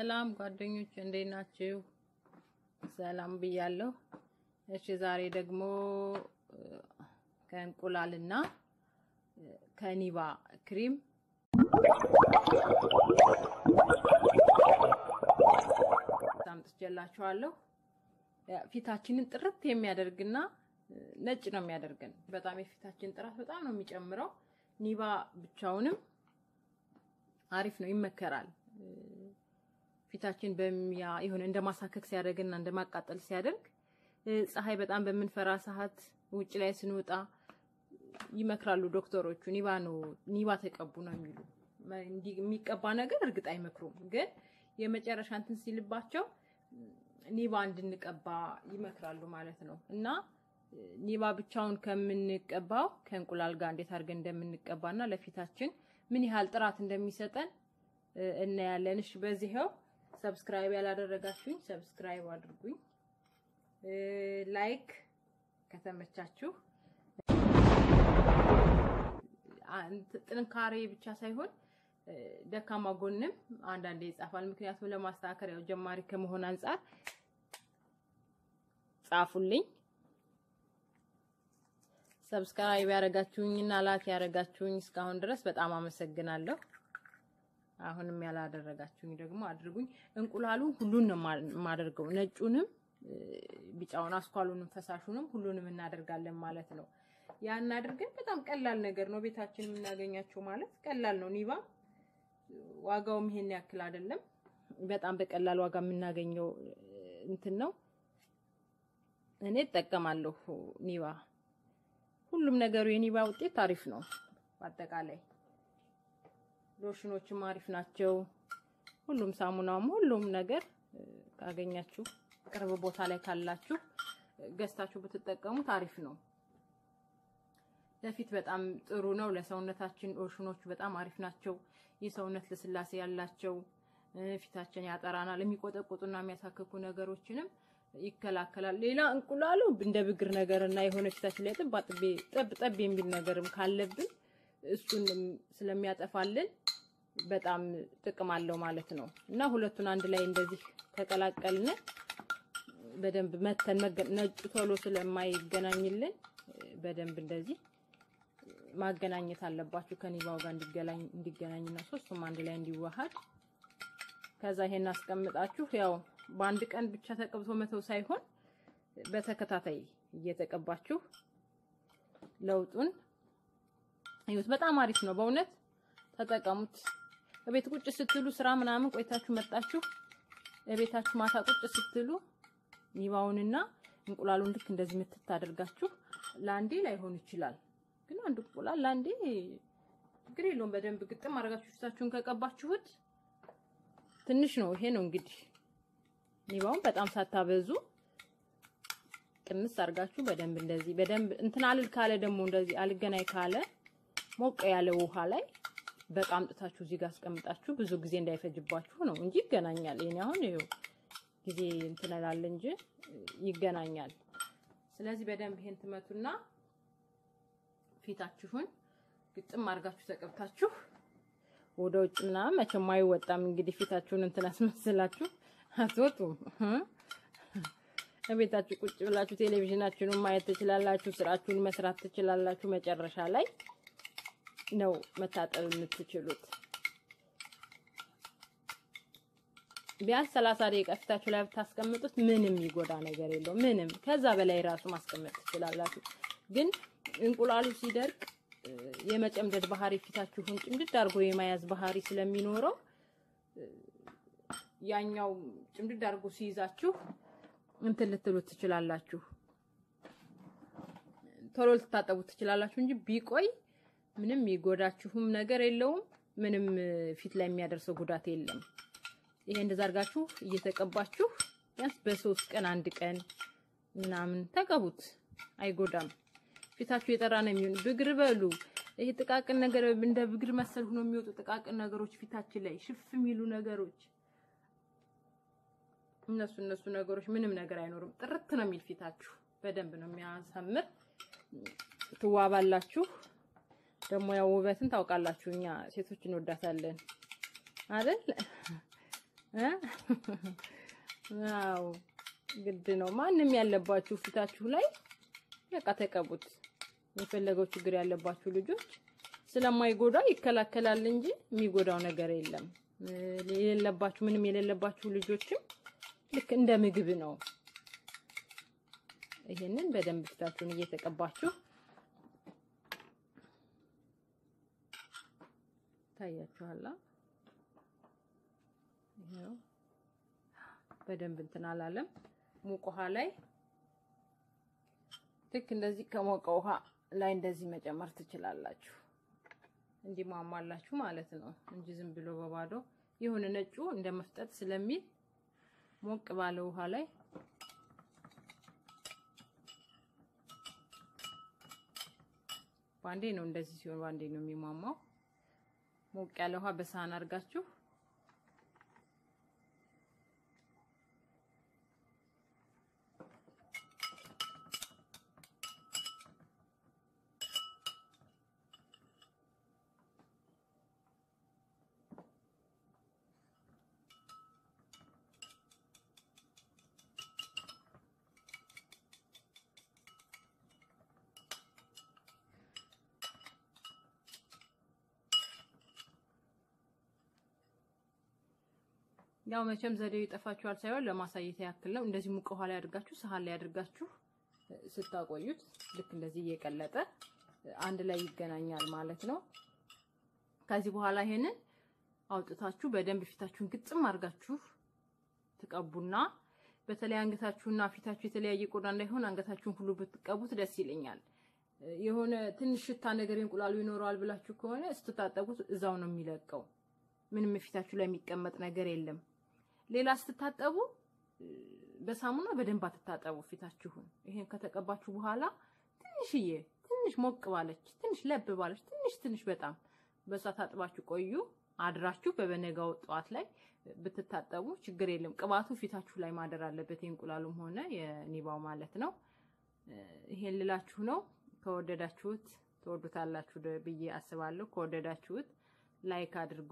ሰላም ጓደኞች እንዴት ናችሁ? ሰላም ብያለሁ። እሺ ዛሬ ደግሞ ከእንቁላልና ከኒባ ክሪም አምጥቼላችኋለሁ። ፊታችንን ጥርት የሚያደርግና ነጭ ነው የሚያደርገን። በጣም የፊታችን ጥራት በጣም ነው የሚጨምረው። ኒባ ብቻውንም አሪፍ ነው፣ ይመከራል። ፊታችን በሚያ የሆነ እንደ ማሳከክ ሲያደርግና እንደ ማቃጠል ሲያደርግ ፀሐይ በጣም በምንፈራ ሰዓት ውጭ ላይ ስንወጣ ይመክራሉ ዶክተሮቹ። ኒባ ነው ኒባ ተቀቡ ነው የሚሉ። የሚቀባ ነገር እርግጥ አይመክሩም፣ ግን የመጨረሻ እንትን ሲልባቸው ኒባ እንድንቀባ ይመክራሉ ማለት ነው። እና ኒባ ብቻውን ከምንቀባው ከእንቁላል ጋር እንዴት አድርገን እንደምንቀባና ለፊታችን ምን ያህል ጥራት እንደሚሰጠን እናያለን። እሺ በዚህው ሰብስክራይብ ያላደረጋችሁኝ ሰብስክራይብ አድርጉኝ። ላይክ ከተመቻችሁ ጥንካሬ ብቻ ሳይሆን ደካማ ጎንም አንዳንዴ ይጻፋል። ምክንያቱም ለማስተካከል ያው ጀማሪ ከመሆን አንጻር ጻፉልኝ። ሰብስክራይብ ያደረጋችሁኝና ላክ ያደረጋችሁኝ እስካሁን ድረስ በጣም አመሰግናለሁ። አሁንም ያላደረጋችሁኝ ደግሞ አድርጉኝ። እንቁላሉን ሁሉን ነው የማደርገው፣ ነጩንም፣ ቢጫውን፣ አስኳሉንም፣ ፈሳሹንም ሁሉንም እናደርጋለን ማለት ነው። ያን አድርገን በጣም ቀላል ነገር ነው ቤታችን የምናገኛቸው ማለት ቀላል ነው። ኒባ ዋጋውም ይሄን ያክል አይደለም። በጣም በቀላል ዋጋ የምናገኘው እንትን ነው። እኔ እጠቀማለሁ ኒባ። ሁሉም ነገሩ የኒባ ውጤት አሪፍ ነው። በአጠቃላይ ሎሽኖችም አሪፍ ናቸው። ሁሉም ሳሙናውም፣ ሁሉም ነገር ካገኛችሁ ቅርብ ቦታ ላይ ካላችሁ ገዝታችሁ ብትጠቀሙት አሪፍ ነው። ለፊት በጣም ጥሩ ነው። ለሰውነታችን ሎሽኖቹ በጣም አሪፍ ናቸው። የሰውነት ልስላሴ ያላቸው ፊታችን ያጠራናል። የሚቆጠቁጡና የሚያሳክኩ ነገሮችንም ይከላከላል። ሌላ እንቁላሉ እንደ ብግር ነገር እና የሆነ ፊታችን ላይ ጥብ ጠብ ጠብ የሚል ነገርም ካለብን እሱን ስለሚያጠፋልን በጣም ጥቅም አለው ማለት ነው እና ሁለቱን አንድ ላይ እንደዚህ ከቀላቀልን በደንብ መተን ነጩ ቶሎ ስለማይገናኝልን በደንብ እንደዚህ ማገናኘት አለባችሁ ከኒባው ጋር እንዲገናኝ እንዲገናኝና ሶስቱም አንድ ላይ እንዲዋሃድ። ከዛ ይሄን አስቀምጣችሁ ያው በአንድ ቀን ብቻ ተቀብቶ መተው ሳይሆን በተከታታይ እየተቀባችሁ ለውጡን እዩት። በጣም አሪፍ ነው በእውነት ተጠቀሙት። በቤት ቁጭ ስትሉ ስራ ምናምን ቆይታችሁ መጣችሁ በቤታችሁ ማታ ቁጭ ስትሉ ኒባውንና እንቁላሉን ልክ እንደዚህ ምትት አድርጋችሁ ለአንዴ ላይሆን ይችላል ግን አንድ እንቁላል ለአንዴ ችግር የለውም። በደንብ ግጥም አድርጋችሁ ፊታችሁን ከቀባችሁት ትንሽ ነው። ይሄ ነው እንግዲህ ኒባውን በጣም ሳታበዙ ቅንስ አድርጋችሁ በደንብ እንደዚህ በደንብ እንትን አልል ካለ ደግሞ እንደዚህ አልገናኝ ካለ ሞቀ ያለ ውሃ ላይ በቃ አምጥታችሁ እዚህ ጋር አስቀምጣችሁ ብዙ ጊዜ እንዳይፈጅባችሁ ነው እንጂ ይገናኛል። ይሄን አሁን ይኸው ጊዜ እንትን እላለ እንጂ ይገናኛል። ስለዚህ በደንብ ይሄን ትመቱና ፊታችሁን ግጥም አድርጋችሁ ተቀብታችሁ ወደ ውጭ ምናምን መቼም አይወጣም። እንግዲህ ፊታችሁን እንትን አስመስላችሁ አትወጡም። ቤታችሁ ቁጭ ብላችሁ ቴሌቪዥናችሁን ማየት ትችላላችሁ፣ ስራችሁን መስራት ትችላላችሁ። መጨረሻ ላይ ነው መታጠብ የምትችሉት። ቢያንስ ሰላሳ ደቂቃ ፊታችሁ ላይ ብታስቀምጡት ምንም ይጎዳ ነገር የለውም። ምንም ከዛ በላይ ራሱ ማስቀመጥ ትችላላችሁ ግን እንቁላሉ ሲደርቅ የመጨምደድ ባህሪ ፊታችሁን ጭምድድ አድርጎ የመያዝ ባህሪ ስለሚኖረው ያኛው ጭምድድ አድርጎ ሲይዛችሁ እንትን ልትሉት ትችላላችሁ። ቶሎ ልትታጠቡት ትችላላችሁ እንጂ ቢቆይ ምንም የሚጎዳችሁም ነገር የለውም። ምንም ፊት ላይ የሚያደርሰው ጉዳት የለም። ይሄ እንደዛ አድርጋችሁ እየተቀባችሁ ቢያንስ በሶስት ቀን አንድ ቀን ምናምን ተቀቡት፣ አይጎዳም። ፊታችሁ የጠራ ነው የሚሆን። ብግር በሉ ይሄ ጥቃቅን ነገር እንደ ብግር መሰል ሆኖ የሚወጡ ጥቃቅን ነገሮች ፊታችን ላይ ሽፍ የሚሉ ነገሮች እነሱ እነሱ ነገሮች ምንም ነገር አይኖርም። ጥርት ነው የሚል ፊታችሁ በደንብ ነው የሚያሳምር። ትዋባላችሁ። ደግሞ ያው ውበትን ታውቃላችሁ፣ እኛ ሴቶች እንወዳታለን አይደል? እ አዎ ግድ ነው። ማንም ያለባችሁ ፊታችሁ ላይ በቃ ተቀቡት። የፈለገው ችግር ያለባችሁ ልጆች ስለማይጎዳ ይከላከላል እንጂ የሚጎዳው ነገር የለም። የሌለባችሁ ምንም የሌለባችሁ ልጆችም ልክ እንደ ምግብ ነው። ይሄንን በደንብ ፊታችሁን እየተቀባችሁ ታያችኋላ። ይሄው በደንብ እንትን አላለም። ሙቅ ውሃ ላይ ልክ እንደዚህ ከሞቀ ውሃ ላይ እንደዚህ መጨመር ትችላላችሁ። እንዲሟሟላችሁ ማለት ነው እንጂ ዝም ብሎ በባዶ የሆነ ነጩ እንደ መፍጠጥ ስለሚል ሞቅ ባለ ውሃ ላይ ባንዴ ነው እንደዚህ ሲሆን ባንዴ ነው የሚሟሟው። ሞቅ ያለ ውሃ በሳህን አድርጋችሁ ያው መቼም ዘዴው ይጠፋችኋል ሳይሆን ለማሳየት ያክል ነው። እንደዚህ ሙቅ ውሃ ላይ አድርጋችሁ ሰሃን ላይ አድርጋችሁ ስታቆዩት ልክ እንደዚህ እየቀለጠ አንድ ላይ ይገናኛል ማለት ነው። ከዚህ በኋላ ይሄንን አውጥታችሁ በደንብ ፊታችሁን ግጥም አድርጋችሁ ትቀቡና በተለይ አንገታችሁና ፊታችሁ የተለያየ ቆዳ እንዳይሆን አንገታችሁን ሁሉ ብትቀቡት ደስ ይለኛል። የሆነ ትንሽ ሽታ ነገር እንቁላሉ ይኖረዋል ብላችሁ ከሆነ ስትታጠቡት እዛው ነው የሚለቀው። ምንም ፊታችሁ ላይ የሚቀመጥ ነገር የለም። ሌላ ስትታጠቡ በሳሙና በደንብ አትታጠቡ ፊታችሁን። ይሄን ከተቀባችሁ በኋላ ትንሽዬ ትንሽ ሞቅ ባለች ትንሽ ለብ ባለች ትንሽ ትንሽ በጣም በሷ ታጥባችሁ ቆዩ። አድራችሁ በበነጋው ጠዋት ላይ ብትታጠቡ ችግር የለም። ቅባቱ ፊታችሁ ላይ ማደር አለበት፣ የእንቁላሉም ሆነ የኒባው ማለት ነው። ይሄን ልላችሁ ነው። ከወደዳችሁት ትወዱታላችሁ ብዬ አስባለሁ። ከወደዳችሁት ላይክ አድርጉ።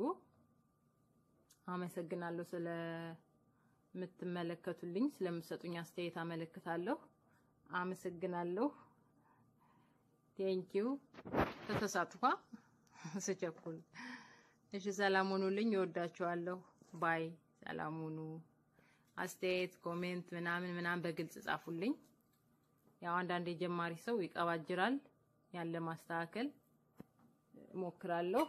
አመሰግናለሁ ስለምትመለከቱልኝ፣ ስለምትሰጡኝ አስተያየት አመለክታለሁ። አመሰግናለሁ። ቴንኪው። ተተሳትፏ ስቸኩል። እሺ፣ ሰላም ሁኑልኝ። እወዳችኋለሁ። ባይ። ሰላም ሁኑ። አስተያየት ኮሜንት ምናምን ምናምን በግልጽ ጻፉልኝ። ያው አንዳንድ የጀማሪ ሰው ይቀባጅራል። ያለ ማስተካከል እሞክራለሁ።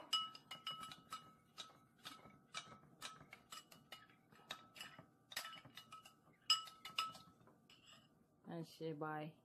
እሺ ባይ